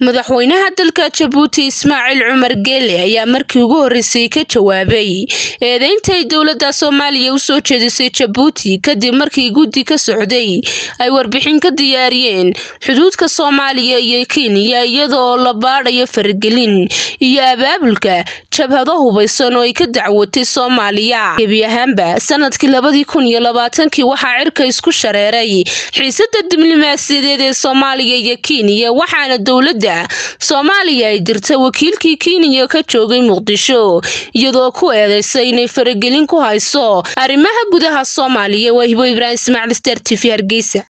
madaxweynaha dalka jabuuti ismaaciil cumar geele ayaa markii ugu horeysay ka jawaabay eedeyntay dowladda soomaaliya usoo jeedisay jabuuti kadib markii guddi ka socday ay warbixin ka diyaariyeen xuduudka soomaaliya iyo kenya iyada oo la baadhayo faragelin iyo abaabulka jabhado hubaysan oo ay ka dacwatay soomaaliya gebi ahaanba sanadkii labadii kun iyo labaatankii waxaa cirka isku shareeray xiisada diblomaasiyadeed ee soomaaliya iyo kenya waxaana dowladda soomaaliya ay dirta wakiilkii kenya ka joogay muqdisho iyadoo ku eedeysay inay faragelin ku hayso arrimaha gudaha soomaaliya waa hibo ibraahim ismaaciil star t v hargeysa